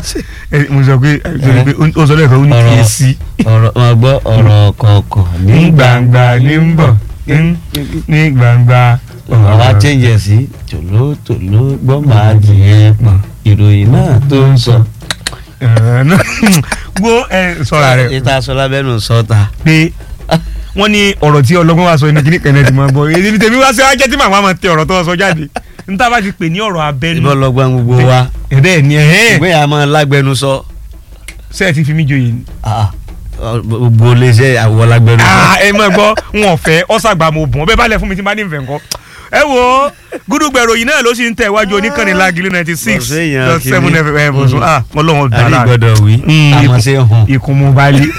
ẹ, mo sọ pé ẹ, sọ pé ó sọ lẹ́ẹ̀kan ó ní Ọ̀rọ̀- kí ẹ sí. ọ̀rọ̀ máa gbọ́ ọ̀rọ̀ kọ̀ọ̀kan ní gbangba ní ń bọ̀ ní- ní gbangba. àwa chẹ́ǹjẹ̀ sí tòlótòló gbọ́ máa jìyẹn pọ̀ ìròyìn náà tó ń sọ. Ẹ̀rọ náà. wo ẹ sọra rẹ ìta sọ lábẹ́nu sọ́ta. pé wọ́n ní ọ̀rọ̀ tí ọlọ́gbọ́n wa sọ ní kíní kẹ́nẹ́ ti máa gbọ́ èyí ni tèmi wá sí ajẹ́ tí màmá máa tẹ ọ̀rọ̀ tó sọ jáde níta bá ti pè ní ọ̀rọ̀ abẹ́nu ìbọn lọ́gbọ́n gbogbo wa ẹ̀dẹ́ ni ẹ̀hẹ́n ìgbé yà máa lágbẹnu sọ. ṣé ẹ ti fi mí joyè ni. Ah, gbogbo iléeṣẹ́ àwọ̀ lágbẹnu sọ. Ah, ẹ mọ̀ gbọ́ wọn fẹ́ ọ̀sàgbà mo bùn ọbẹ̀ balẹ̀ fún mi tí n bá ní ìfẹ́ nǹkan. ẹ wo gúdúgbẹ̀rọ yìí náà ló sì ń tẹ̀ iwájú oníkànnì lágìlú ninety six Bọ̀sẹ̀ èèyàn dot seven kìíní. fm bọ̀sùn ah ọlọ́run àrí dára gbọ́dọ̀ wí àmọ́ ṣe hàn. ikùn mu balẹ̀.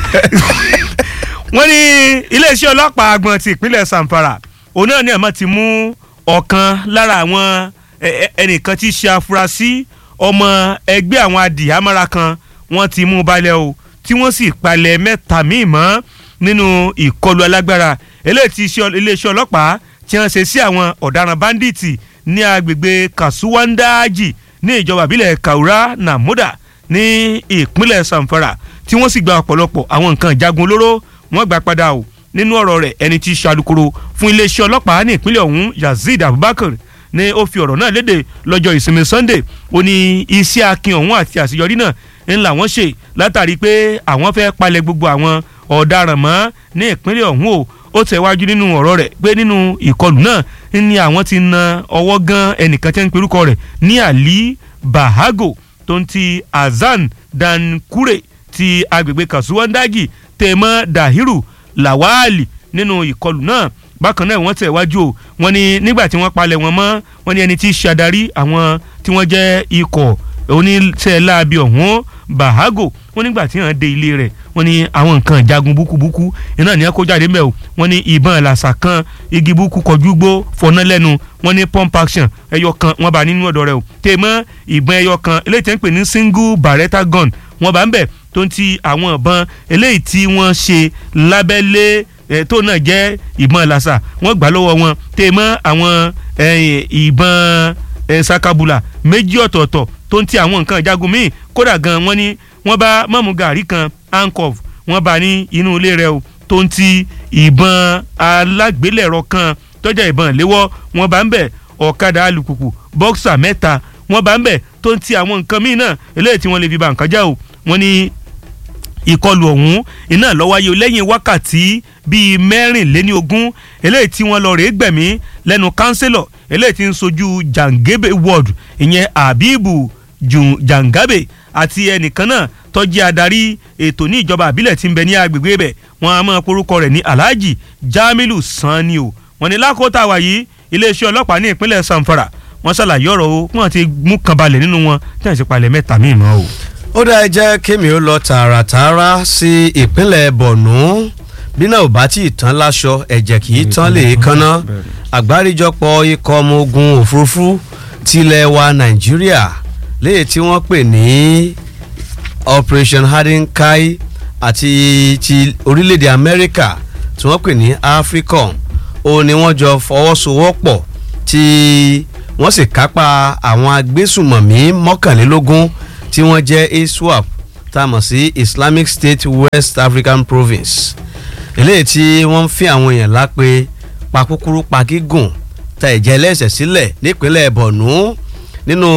wọ́n ní iléeṣẹ́ ọlọ́pàá agbọ̀n ti ìpínlẹ̀ Zamfara òun náà ní àmọ́ ti mú ọ̀kan lára àwọn ẹ- ẹ- ẹnìkan tí í ṣe afurasí ọmọ ẹgbẹ́ àwọn adìyàmára kan wọ́n ti mú balẹ̀ o tí wọ́n sì palẹ̀ mẹ́ta míì mọ́ nínú ìkọlù alágbára eléyìí tí iṣẹ́- iléeṣẹ́ ọlọ́pàá tí wọ́n ṣe sí àwọn ọ̀daràn báńdíìtì ní agbègbè Kasuwandaji ní ìjọba ìbílẹ̀ Kaura Namuda ní ìpínlẹ̀ Zamfara tí wọ́n sì gba ọ̀pọ̀lọpọ̀ àwọn nǹkan ìjagun olóró wọ́n gbà padà o nínú ọ̀rọ̀ rẹ̀ ẹni tí í ṣàlùkòrò fún iléeṣẹ́ ọlọ́pàá ní ìpínlẹ̀ ọ̀hún Yazid Abubakar ní ó fi ọ̀rọ̀ náà léde lọ́jọ́ ìsinmi Sunday ó ní iṣẹ́ akin ọ̀hún àti àṣeyọrí náà ń làwọn ṣe látàrí pé àwọn fẹ́ palẹ̀ gbogbo àwọn ọ̀daràn mọ́ ní ìpínlẹ̀ ọ̀hún o ó tẹ̀wájú nínú ọ̀rọ̀ rẹ̀ pé nínú ìkọlù náà ní àwọn ti na ọwọ́ gan ẹnìkan tí wọ́n ń perúkọ rẹ̀ ní Ali Bahago tó ń ti Azan Dankure ti agbègbè Kasuwandaji tèmọ́ Dahiru Lawali nínú ìkọlù náà bákan náà wọ́n tẹ̀wájú o wọ́n ní nígbà tí wọ́n palẹ̀ wọn mọ́ wọ́n ní ẹni tí í ṣàdarí àwọn tí wọ́n jẹ́ ikọ̀ oníṣẹ́ láabi ọ̀hún Bahago wọ́n nígbà tí wọ́n dé ilé rẹ̀ wọ́n ní àwọn nǹkan ìjagun búkúbúkú iná ní kó jáde mẹ́ o wọ́n ní ìbọn làṣà kan igi búkú kọjú gbó fọná lẹ́nu wọ́n ní pump action ẹyọ kan wọ́n bá nínú ọ̀dọ̀ rẹ̀ o tèmọ́ ìbọn ẹyọ kan eléyìí tẹ́ ń pè ní single barretta gun wọ́n bá ń bẹ̀ tó ń ti àwọn ìbọn eléyìí tí wọ́n ṣe lábẹ́lé eh, tó náà jẹ́ ìbọn làṣà wọ́n gbà lọ́wọ́ wọn tèmọ́ àwọn eh, ìbọn eh, sakabula méjì ọ̀tọ̀ọ̀tọ̀ tó ń ti àwọn nǹkan ìjagun míì kódà gan wọ́n ní wọ́n bá mọ́mú gàrí kan handcuff wọ́n bá ní inú ilé rẹ̀ o tó ń ti ìbọn alágbélẹ̀rọ kan tọ́jà ìbọn léwọ́ wọ́n bá ń bẹ̀ ọ̀kadà alùpùpù bọ́ksà mẹ́ta wọ́n bá ń bẹ̀ tó ń ti àwọn nǹkan míì náà eléyìí tí wọ́n lè fi ba nǹkan já o wọ́n ní ìkọlù ọ̀hún iná ló wáyé lẹ́yìn wákàtí bíi mẹ́rìnléní ogún eléyìí tí wọ́n lọ rèé gbẹ̀mí lẹ́nu kánsílọ̀ eléyìí tí ń sojú Jangebe ward ìyẹn Abibu Ju- Jangabe àti ẹnìkan náà tó jẹ́ adarí ètò ní ìjọba àbílẹ̀ tí ń bẹ ní agbègbè bẹ̀ wọ́n á máa porúkọ rẹ̀ ní Alhaji Jamilu Sanni o wọ́n ní lákòótá wa yìí iléeṣẹ́ ọlọ́pàá ní ìpínlẹ̀ Zamfara wọ́n ṣàlàyé ọ̀rọ̀ o wọ́n ti mú kan balẹ̀ nínú wọn tí wọ́n ti palẹ̀ mẹ́ta míì mọ́ o. ó dá ẹ jẹ́ kémi ó lọ tààràtààrà sí ìpínlẹ̀ Borno bí náà ò bá tí ì tán láṣọ ẹ̀jẹ̀ kì í tán lè kánná àgbáríjọpọ̀ ikọ̀ ọmọ ogun òfurufú tilẹ̀ wa Nàìjíríà léyìí tí wọ́n pè ní Operation Hadinkai àti ti orílẹ̀-èdè Amẹ́ríkà tí wọ́n pè ní AFRICOM ó ní wọ́n jọ fọwọ́sowọ́pọ̀ tí wọ́n sì kápá àwọn agbésùmọ̀mí mọ́kànlélógún tí wọ́n jẹ́ ISWAP tá a mọ̀ sí Islamic State West African Province eléyìí tí wọ́n ń fi àwọn èèyàn lápè pa kúkúrú pa gígùn ta ẹ̀jẹ̀ ẹlẹ́sẹ̀ sílẹ̀ nípínlẹ̀ Borno nínú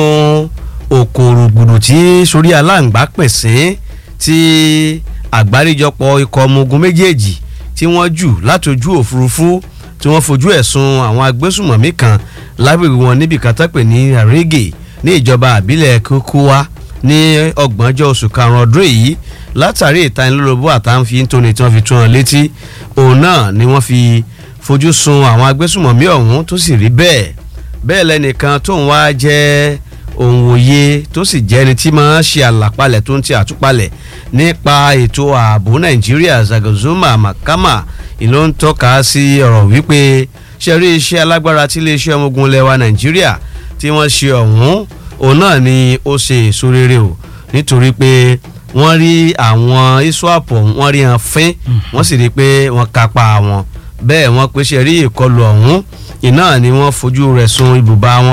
òkòrògbòdò tí sórí aláǹgbá pèsè tí àgbáríjọpọ̀ ikọ̀ ọmọ ogun méjèèjì tí wọ́n jù látòjú òfurufú tí wọ́n fojú ẹ̀sùn àwọn agbésùmọ̀mí kan lágbègbè wọn níbi kan tó pè ní àrègè ní ìjọba àbílẹ̀ kókówá ní ọgbọ̀njọ́ oṣù karùn-ún ọdún yìí látàrí ìtanilólobó àtàǹfi tóni tí wọ́n fi tún wọn létí òun náà ni wọ́n fi fojú sun àwọn agbésùmọ̀mí ọ̀hún tó sì rí bẹ́ẹ̀ bẹ́ẹ̀ lẹ́nìkan tóun wá jẹ́ òun òye tó sì jẹ́ ẹni tí máa ń ṣe àlàpalẹ̀ tó ń ti àtúpalẹ̀ nípa ètò ààbò nàìjíríà zagozuma makama ìlú ń tọ́ka sí ọ̀rọ̀ wípé ṣe rí iṣẹ́ alágbára tí iléeṣẹ́ ọmọ ogun lẹwa nàìjíríà tí wọ́n ṣe ọ̀hún òun náà ni ó ṣe èso rere o nítorí pé wọ́n rí àwọn iswap wọ́n rí hàn fín wọ́n sì rí i pé wọ́n kápá wọn bẹ́ẹ̀ wọ́n pé ṣe rí ìkọlù ọ̀hún iná ni wọ́n fojú rẹ̀ sun ibùba wọn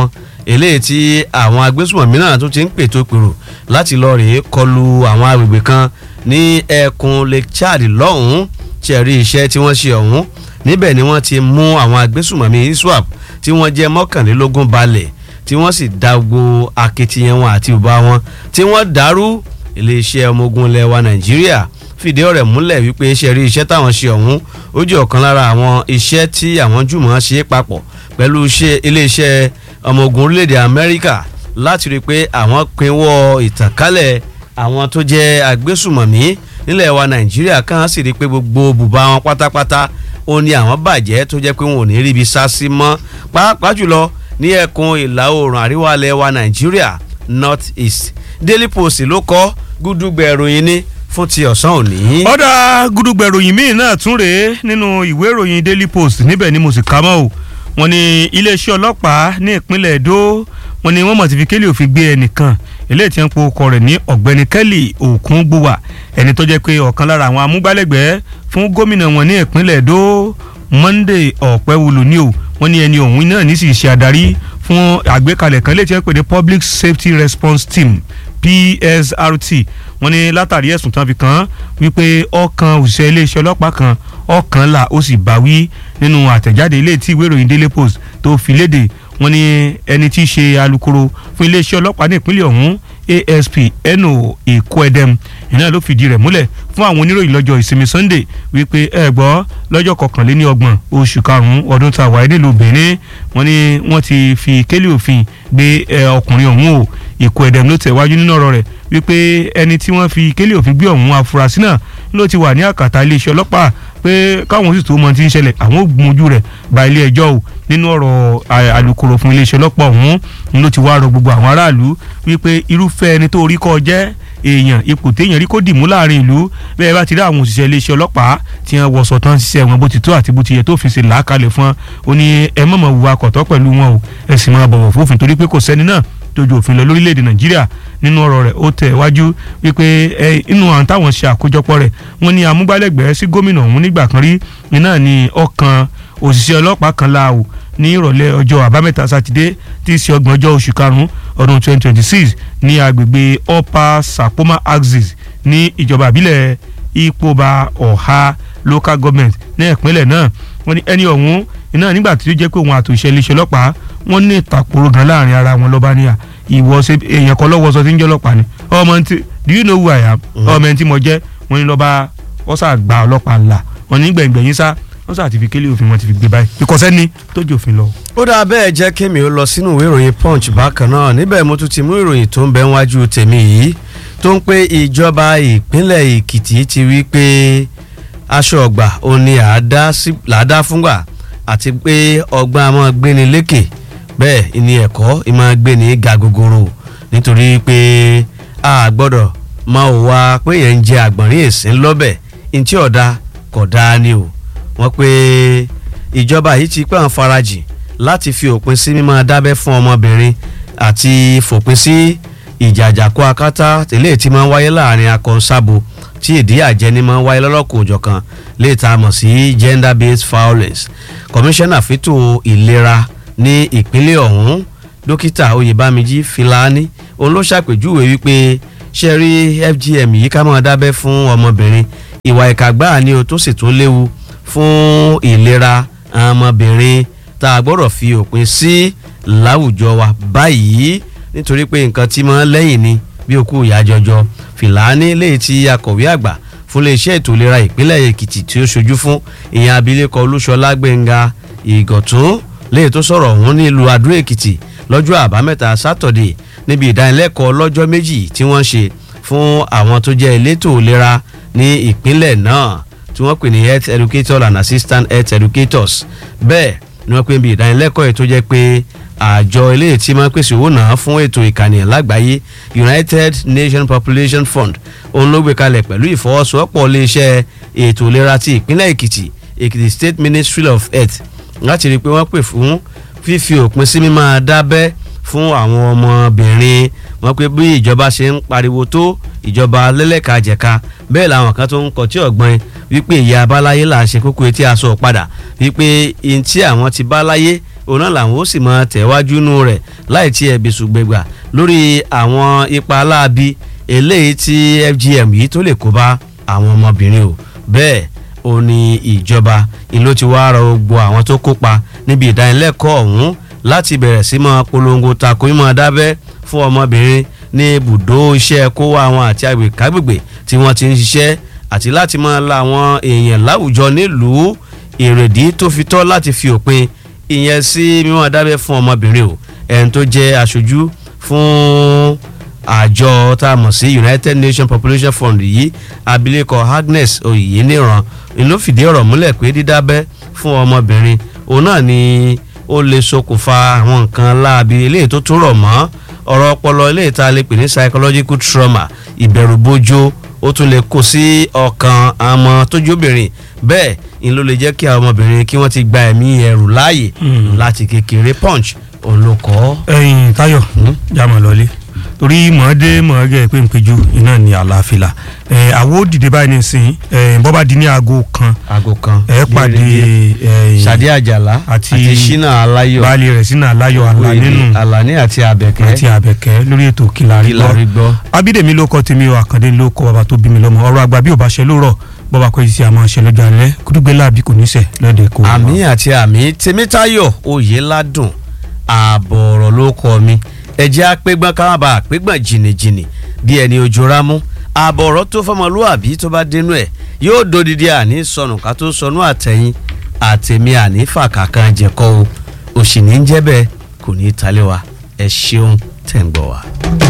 eléyìí tí àwọn agbésùmọ̀mí náà tún ti ń pètò pèrò láti lọ rèé kọlu àwọn agbègbè kan ní ẹkùn lake chad lọ́hùn-ún tí ẹ̀rí iṣẹ́ tí wọ́n ṣe ọ̀hún níbẹ̀ ni wọ́n ti mú àwọn agbésùmọ̀mí iswap tí wọ́n jẹ́ mọ́kànlélógún balẹ̀ tí wọ́n sì dá gbogbo akitiyan wọn àti ìbá wọn tí wọ́n dàrú iléeṣẹ́ ọmọ ogun ilẹ̀ wa nàìjíríà fìdí ọ̀rẹ́ múlẹ̀ wípé iṣẹ́ rí iṣẹ́ táwọn ṣe ọ̀hún ó jẹ́ ọ̀kan lára àwọn iṣẹ́ tí àwọn jùmọ̀ ṣe papọ̀ pẹ̀lú iléeṣẹ́ ọmọ ogun orílẹ̀-èdè amẹ́ríkà láti rí i pé àwọn pinwọ́ ìtànkálẹ̀ àwọn tó jẹ́ agbésùmọ̀mí nílẹ̀ wa nàìjíríà kan sì rí i pé gbogbo bùbá wọn pátápátá ó ní àwọn bàjẹ́ tó jẹ́ pé wọn ò ní ríbi sá sí mọ́ pàápàá jùlọ ní ẹkùn ìlà oòrùn àríwá ilẹ̀ wa nàìjíríà north east daily post ló kọ gúdúgbẹ̀ ìròyìn ní fún ti ọ̀sán òní. ọ̀dà gúdúgbẹ̀ ìròyìn míì náà tún rèé nínú ìwé ìròyìn daily post níbẹ̀ ni mo sì kà mọ́ o wọ́n ní iléeṣẹ́ ọlọ́pàá ní ìpínlẹ̀ èdò wọ́n ní wọ́n mọ̀ ti fi kélé òfin gbé ẹnìkan eléyìí tí wọ́n po ọkọ rẹ̀ ní ọ̀gbẹ́ni kelly òkúngbùwà ẹni tó jẹ́ pé ọ̀kan lára àwọn amúgbálẹ́gbẹ̀ẹ́ fún gómìnà wọn ní ìpínlẹ̀ èdò monday ọ̀pẹ́wùlù ni o wọ́n ní ẹni ọ̀hún náà ní sì ṣe adarí fún àgbékalẹ̀ kan léyìí tí wọ́n pè ní public safety response team psrt wọ́n ní látàrí ẹ̀sùn tán fi kàn án wípé ọkàn òṣìṣẹ́ iléeṣẹ́ ọlọ́pàá kan ọkàn là ó sì bá wí nínú àtẹ̀jáde ilé tí ìwé ìròyìn daily post tó fi léde wọ́n ní ẹni tí í ṣe alukoro fún iléeṣẹ́ ọlọ́pàá ní ìpínlẹ̀ ọ̀hún asp eno ekoedem iná ló fìdí rẹ̀ múlẹ̀ fún àwọn oníròyìn lọ́jọ́ ìsinmi sunday wípé ẹ gbọ́ lọ́jọ́ kọkànléní ọgbọ̀n oṣù karùn-ún ọdún tá a wáyé nílùú benin wọ́n ní wọ́n ti fi kélé òfin gbé ọkùnrin ọ̀hún o ekoedem ló tẹ̀wájú nínú ọ̀rọ̀ rẹ̀ wípé ẹni tí wọ́n fi kélé òfin gbé ọ̀hún afurasí náà ló ti wà ní àkàtà iléeṣẹ́ ọlọ́pàá pé káwọn sì tó mọ ti ń ṣẹlẹ̀ àwọn ò gbójú rẹ̀ ba ilé ẹjọ́ o nínú ọ̀rọ̀ alukoro fún iléeṣẹ́ ọlọ́pàá ọ̀hún ló ti wá rọ gbogbo àwọn aráàlú wípé irúfẹ́ ẹni tó rí kọ́ jẹ́ èèyàn ipò téèyàn rí kó dìmú láàrin ìlú bẹ́ẹ̀ bá ti rí àwọn òṣìṣẹ́ iléeṣẹ́ ọlọ́pàá tí wọ́n wọṣọ tán ṣiṣẹ́ wọn bó ti tó àti bó ti yẹ tó fi ṣe làákalẹ̀ fún wọn ó ní ẹ mọ̀mọ́ wùwà kọ̀tọ́ pẹ̀lú wọn o ẹ sì máa bọ̀wọ̀ fófin torí pé kò sẹ́ni náà tójú òfin lọ lórílẹ̀‐èdè nàìjíríà nínú ọ̀rọ̀ rẹ̀ ó tẹ̀ wájú wípé inú àwọn táwọn ṣe àkójọpọ̀ rẹ̀ wọ́n ní amúgbálẹ́gbẹ̀ẹ́ sí gómìnà ọ̀hún nígbà kan rí iná ní ọkàn òṣìṣẹ́ ọlọ́pàá kan láàwò ní ìrọ̀lẹ́ ọjọ́ àbámẹ́ta sátidé tí í ṣe ọgbọ̀n ọjọ́ oṣù karùn-ún ọdún 2026 ní agbègbè upper sapoma axis ní ìjọba àbílẹ̀ ipoba ọ̀ha local government ní ìpínlẹ̀ náà wọ́n ní ẹni ọ̀hún iná nígbà tí ó jẹ́ pé òun àtòṣe iléeṣẹ́ ọlọ́pàá wọ́n ní ìtàkùrọ̀ gan láàrin ara wọn lọ́ba níyà ìwọ ṣe èèyàn kan lọ́wọ́ sọ tí ń jẹ́ ọlọ́pàá ni ọmọ ntí do you know who I am ọmọ ẹni tí mo jẹ́ wọ́n ní lọ́ba wọ́n sà gba ọlọ́pàá ńlá wọ́n ní gbẹ̀ngbẹ̀yìn sá wọ́n sà ti fi kélé òfin wọn ti fi gbé báyìí ìkọ̀sẹ́ ni tó jẹ́ òfin lọ. ó dáa bẹ́ẹ̀ jẹ́ kémi ó lọ sínú ìwé ìròyìn punch bákan náà níbẹ̀ mo tún ti mú ìròyìn tó ń bẹ wájú tèmi yìí tó ń pé ìjọba ìpínlẹ̀ èkìtì ti wí pé aṣọ ọgbà ò ní àádá fúngbà àti pé ọgbọ́n a máa gbéni lékè bẹ́ẹ̀ ni ẹ̀kọ́ ì máa gbéni ga gogoro nítorí pé a gbọ́dọ̀ máa wá pé yẹn ń jẹ àgbọ̀nrín èsín lọ́bẹ̀ ntí ọ̀dà kò dáa ni o wọ́n pé ìjọba yìí ti pẹ́ àwọn farajìn láti fi òpin sí mímọ́ dábẹ́ fún ọmọbìnrin àti fòpin sí ìjàjàkú akátá tẹ́lẹ̀ tí máa ń wáyé láàrin akọ̀nsábo tí ìdí àjẹni máa ń wáyé lọ́lọ́kùn òjọ̀kan lè ta mọ̀ sí gender based violence kọmíṣánná fẹ́tò ìlera ní ìpínlẹ̀ ọ̀hún dókítà oyèbámijí filani òun ló ṣàpèjúwe wípé ṣe rí fgm yìí ká máa dábẹ́ fún ọmọbìnrin ìwà ìkà gbáà ni o tó sì tún léwu fún ìlera ọmọbìnrin tá a gbọ́dọ̀ fi òpin sí láwùjọ wa báyìí nítorí pé nǹkan tí máa ń lẹ́yìn ni bí òkú ìyá jọjọ fìlàní léyìí tí akọ̀wé àgbà fún iléeṣẹ́ ètò ìlera ìpínlẹ̀ èkìtì tí ó ṣojú fún ìyẹn abilékọ olúṣọlá gbẹ̀ngà ìgọ̀tún léyìí tó sọ̀rọ̀ ọ̀hún nílùú adó èkìtì lọ́jọ́ àbámẹ́ta sátọ̀dẹ̀ níbi ìdánilẹ́kọ̀ọ́ lọ́jọ́ méjì tí wọ́n ṣe fún àwọn tó jẹ́ elétò ìlera ní ìpínlẹ̀ náà tí wọ́n pè ní health educator and assistant health educators bẹ́ẹ̀ ni wọ́n pè ní ìdánilẹ́kọ̀ọ́ yìí tó jẹ́ pé àjọ eléyìí tí máa ń pèsè owó náà fún ètò ìkànnì lágbàáyé united nations population fund òun ló gbé kalẹ̀ pẹ̀lú ìfọwọ́sowọ́pọ̀ iléeṣẹ́ ètò ìlera ti ìpínlẹ̀ èkìtì èkìtì state ministry of health láti rí i pé wọ́n pè fún fífi òpin sí mímáa dábẹ́ fún àwọn ọmọbìnrin wọn pé bí ìjọba ṣe ń pariwo tó ìjọba lẹ́lẹ́kajẹ̀ka bẹ́ẹ̀ làwọn kan tó ń kọtí ọ̀gbọ́n wípé ìyá abáláyé là ń ṣe kókó etí aṣọ padà wípé ihun tí àwọn ti báláyé òun náà làwọn ó sì máa tẹ̀wájú nù rẹ̀ láì tí ẹ̀bí ṣùgbẹ́gbà lórí àwọn ipa aláàbí eléyìí tí FGM yìí tó lè kó bá àwọn ọmọbìnrin o bẹ́ẹ̀ ó ní ìjọba ìlú ti wá rọ gbogbo àwọn tó kópa níbi ìdánilẹ́kọ̀ọ́ ọ̀hún láti bẹ̀rẹ̀ sí máa polongo tako mímọ́ dábẹ́ fún ọmọbìnrin ní ibùdó iṣẹ́ kó wá wọn àti agbègbè tí wọ́n ti ń ṣiṣẹ́ àti láti máa la àwọn èèyàn láwùjọ nílùú èrèdí tó fi tọ́ láti fi òpin ìyẹn sí mímọ́ dábẹ́ fún ọmọbìnrin o ẹni tó jẹ́ aṣojú fún àjọ tá a mọ̀ sí United Nations Population Fund yìí abilékọ Agnes Oyèníran ló fìdí ọ̀rọ̀ múlẹ̀ pé dídábẹ́ fún ọmọbìnrin òun náà ni ó lè ṣokùnfà àwọn nǹkan láabi eléyìí tó tún rọ̀ mọ́ ọ̀rọ̀ ọpọlọ eléyìí tá a lè pè ní psychological trauma ìbẹ̀rùbojo ó tún lè kó sí ọkàn àmọ́ tójóbìnrin bẹ́ẹ̀ ni ló lè jẹ́ kí àwọn ọmọbìnrin kí wọ́n ti gba ẹ̀mí ẹrù láàyè láti kékeré punch òun ló kọ́. ẹyin Táyọ̀ jámọ lọlé torí mọ̀ọ́dé mọ̀ọ́gẹ́ pé npejú iná ní àlàáfíà ẹ àwo dìde báyìí nísìnyí ẹ bọ́ba di ní aago kan aago kan ẹ pàdé ẹ Ṣadé Àjàlá àti àti Ṣínà Aláyọ̀ baálé rẹ̀ sínú aláyọ̀ àlá nínú Àlàní àti Àbẹ̀kẹ́ àti àbẹ̀kẹ́ lórí ètò kìlárí Kílárí gbọ́ gbọ́. abídèmí ló kọ́ tèmi o àkàndé ló kọ́ bàbá tó bí mi lọ́mọ ọ̀rọ̀ àgbà bí ò bá ṣe lóòrọ̀ bọ́ba kọ́ yìí sí àmọ́ ṣe lọ́jọ́ alẹ́ kúdúgbẹ́ láàbí kò ní sẹ̀ lọ́dẹ̀ kó. àmì àti àmì Tèmítáyọ̀ Oyèládùn ààbọ̀ ọ̀rọ̀ ló kọ́ mi ẹ̀jẹ̀ apẹ́gbọ́n ká má bàa apẹ́gbọ́n jìnnìjìnnì bí ẹni ojú rámú ààbọ̀ ọ̀rọ̀ tó fọmọlúwàbí tó bá dénú ẹ̀ yóò dodidi àní sọnù ká tó sọnù àtẹ̀yìn àtẹ̀mí àní fàkàkàn jẹ̀kọ́ o òṣì ní ń jẹ́ bẹ́ẹ̀ kò ní í talẹ̀ wa ẹ ṣeun tẹ̀ ń gbọ́ wa.